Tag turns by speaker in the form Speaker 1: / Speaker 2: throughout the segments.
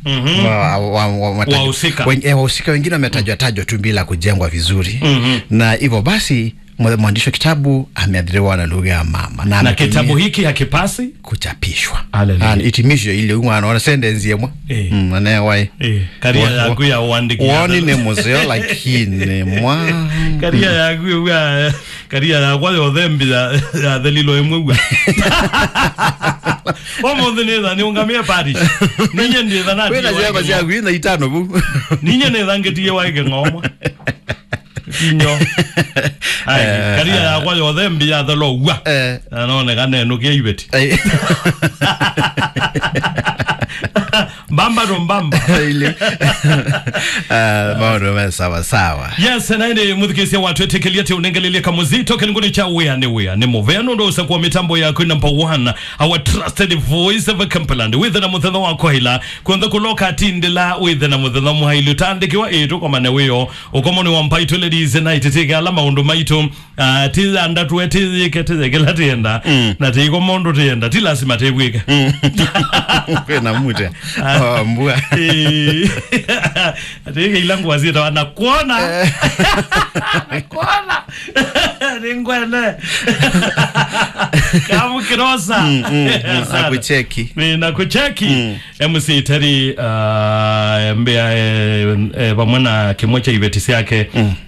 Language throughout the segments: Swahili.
Speaker 1: Mhm.
Speaker 2: wa- wa- wa- wametajwa-
Speaker 1: Wahusika.
Speaker 2: wen- eh, wahusika wengine wametajwa tajwa tu bila kujengwa vizuri
Speaker 1: Mhm.
Speaker 2: na hivyo basi mwa- mwandishi wa kitabu ameadhiriwa na lugha ya mama
Speaker 1: na
Speaker 2: ametumia
Speaker 1: kitabu hiki hakipasi
Speaker 2: kuchapishwa
Speaker 1: Hallelujah.
Speaker 2: Na itimisho ile umwana ona sentensi yemwe
Speaker 1: Eh.
Speaker 2: Mm, anewai
Speaker 1: Eh, karia
Speaker 2: Wa-
Speaker 1: yaku ya uandiki ya
Speaker 2: woni
Speaker 1: the-
Speaker 2: ni museo lakini mwa
Speaker 1: karia yaku ya karia yakwa yothe mbi ya ya thelilo imwe gwa omonthe nitha niungamie parish ninye nditha
Speaker 2: wina ciakwa
Speaker 1: natie
Speaker 2: ciaku ina itano bu
Speaker 1: ninye nitha ngitie waike ng'omwa kinyo Ai, karia yakwa yothe mbi ya thelo gwa
Speaker 2: Eh.
Speaker 1: anonekana enukia ibeti
Speaker 2: Ai.
Speaker 1: mbamba ndo mbamba
Speaker 2: Ile. Ah, maundu me sawa sawa
Speaker 1: yes naende muthikisia watu etekelia te unengelelia kamuzito kilinguni cha wea ni wea ni muveno ndo usakuwa mitambo yako number one our trusted voice of Cumberland withe na muthetho wako hila kunthe kuloka atindila withe na muthetho muhailu tandikiwa itu komane wiyo ukomoni wa mpaitu ladies night tigala maundu maitu uh, tithanda tuwe tithike tithikila tienda na tiko mundu tienda ti lazima tibwike
Speaker 2: kwina mute Oh, mbua
Speaker 1: atike ilangu wazita wanakuona nakuona ningwene kamukirosa
Speaker 2: akucheki
Speaker 1: nakucheki mc teri uh, mbea eh, eh, pamwe na kimwe cha ibeti ciake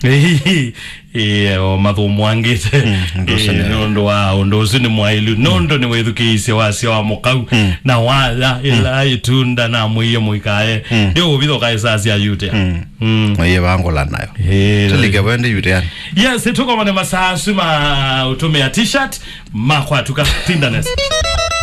Speaker 1: o mathumu angite
Speaker 2: ndocio nĩ-
Speaker 1: nundu wa undu ucio ni mwailu nundu ni withukiicie wacio wa mukau na watha ila itunda na mwiye muikae ndio ubithoka isacia yute Mm.
Speaker 2: iye bangula nayo
Speaker 1: Eh,
Speaker 2: tulike bwende yuteani
Speaker 1: yes tukomane masasu ma utumia t-shirt makwa tukatindanes